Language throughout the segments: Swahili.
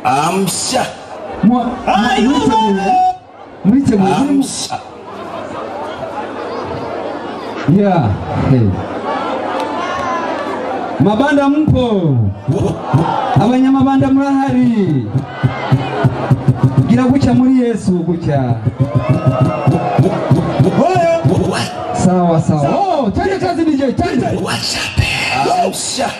amsha Mwa- mwa- mwiteguye mwiteguye amsha yeah hey. mabanda mpo abanyamabanda murahari gira gutya muri yesu gutya sawa sawa oh, twende kazi DJ twende amsha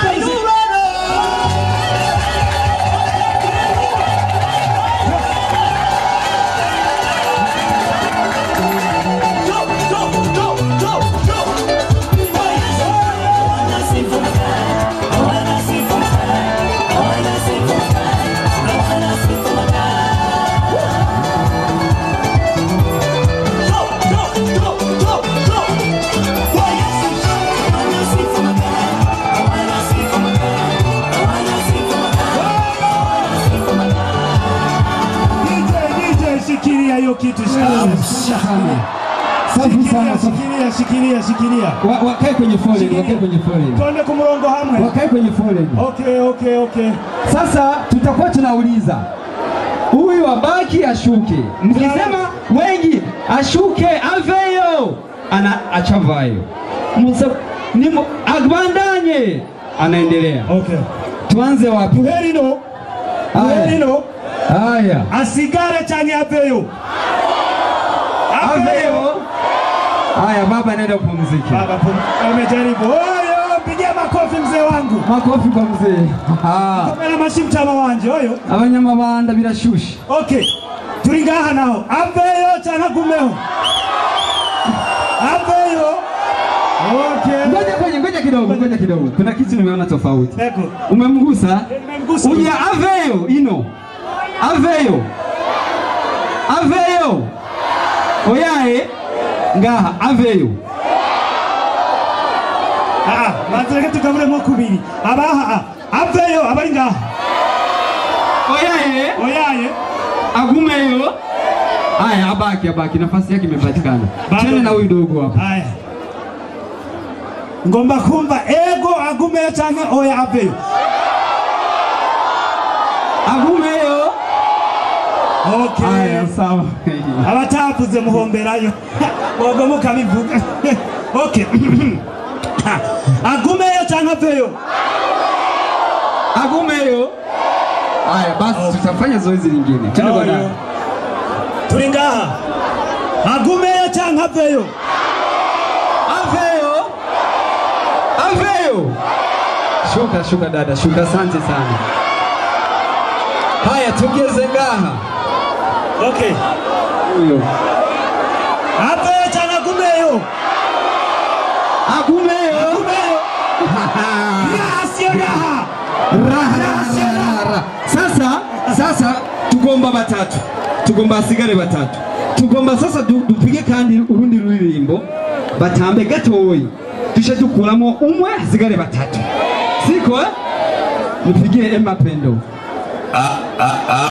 DJ, shikilia hiyo kitu, shikilia. safi sana Shikilia, safi. shikilia, shikilia, shikilia. Wa- wakae kwenye foleni wakae kwenye foleni Tuende kumurongo hamwe. wakae kwenye foleni Okay, okay, okay. Sasa tutakuwa tunauliza huyu abaki ashuke, mkisema wengi ashuke aveyo, ana achavayo, Musa ni mu- agbandanye, anaendelea. Okay. Tuanze wapi? Tuherino, Haya, tuherino, haya, asigare change apeyo. aveyo. Haya, baba, nenda upumzike. Baba, pum- amejaribu. Oyo, pigia makofi mzee wangu. Makofi kwa mzee. Ah, Komera mashi mtama wanje oyo. abanyamabanda birashushe. Okay. Turi ngaha naho. Apeyo cyangwa gumeho. Apeyo. Okay. Ngoja kwenye, ngoja kidogo, ngoja kidogo, kuna kitu nimeona tofauti. Eko. Umemgusa? Nimemgusa. Uja aveyo ino aveyo aveyo oyaye ngaha aveyo Ah, bazireke tugaburemo kubiri. Abaha apeyo abari ngaha. oyaye Oyaye. agumeyo aya abaki abaki nafasi yake imepatikana Bado. chene na huyu dogo hapa Haya. Ngomba kumva ego agumeyo cyangwa oya apeyo. agumeyo Okay. aya sawa abatavuze muhomberayo bogo mukabivuga okay agumeyo cyangwa aveyo agumeyo aya basi tutafanya zoezi lingine chene kwa dada turi ngaha agumeyo cyangwa aveyo aveyo aveyo shuka shuka dada shuka asante sana haya tugeze ngaha okay huyo aveyo cyangwa agumeyo agumeyo agumeyo yasiyo ngaha Raha, raha, raha, raha. sasa sasa tugomba batatu tugomba hasigare batatu tugomba sasa du- dupige kandi urundi ruririmbo batambe gatoyi tushe dukuramo umwe hasigare batatu siko eh? mupigie emapendo